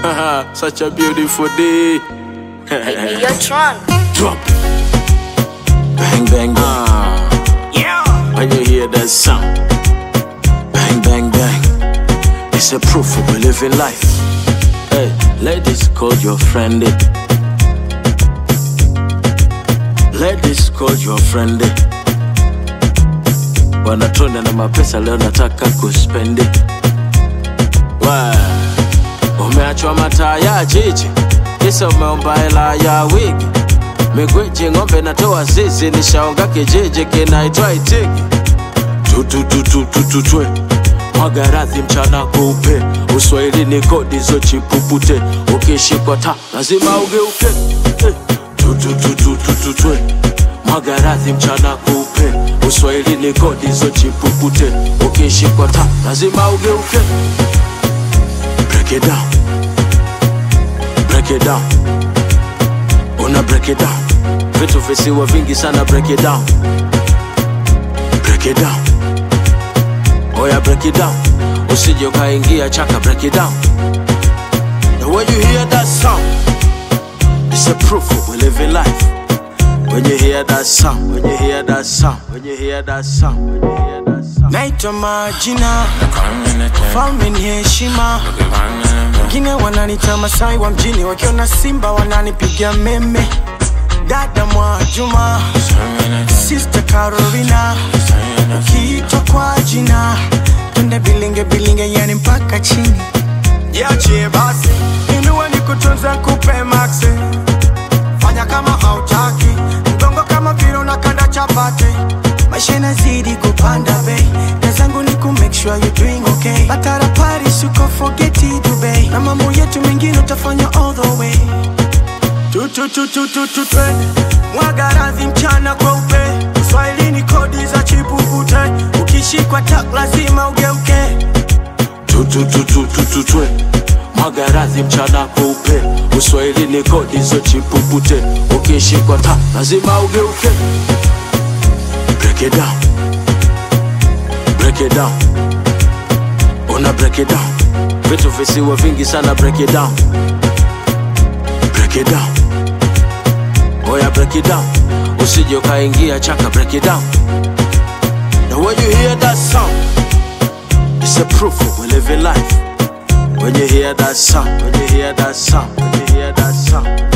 Such a beautiful day. Hey, yo, Tron. Drop. Bang, bang, bang. Yeah. When you hear that sound, bang, bang, bang. It's a proof of we living life. Hey, ladies, call your friend. eh. Ladies, call your friend. eh. Wanatona na mapesa leo nataka kuspendi. Wa, Umeachwa mataa ya jiji, kisa umeomba hela ya wigi. Migweji ng'ombe natoa zizi, nishaonga kijiji kinaitwa Itigi. tutututututwe mwaga radhi mchana kupe uswahili ni kodi zochipupute ukishikwa ta lazima ugeuke Eh, tutututututwe mwaga radhi mchana kupe uswahili ni kodi zochipupute ukishikwa ta lazima ugeuke break it down break it down una break it down vitu visiwa vingi sana break it down break it down oya break it down usije ukaingia chaka break it down and when you hear that sound it's a proof of we living life when you hear that sound when you hear that sound when you hear that sound when you hear that sound naitwa majina falme ni heshima wengine wananita masai wa mjini wakiona simba wananipigia meme dada mwajuma sister carolina ukiitwa kwa jina twende bilinge bilinge yani mpaka chini yache basi inuwe ni kutunza kupe maxi fanya kama hautaki mgongo kama vile unakanda chapati maisha inazidi kupanda bei na zangu ni ku make sure you doing okay batara paris uko forget it Dubai na mambo yetu mengine utafanya all the way tu tu tu tu tu tu twende mwaga radhi mchana kweupe uswahilini kodi za chipupute ukishikwa tak lazima ugeuke tutututututwe mwaga radhi mchana kupe uswahili ni kodi zochipupute ukishikwa ta lazima ugeuke break it down break it down una break it down vitu visiwa vingi sana break it down break it down oya break it down usije ukaingia chaka break it down and when you hear that sound It's a proof of we living life. When you hear that sound, when you hear that sound, when you hear that sound.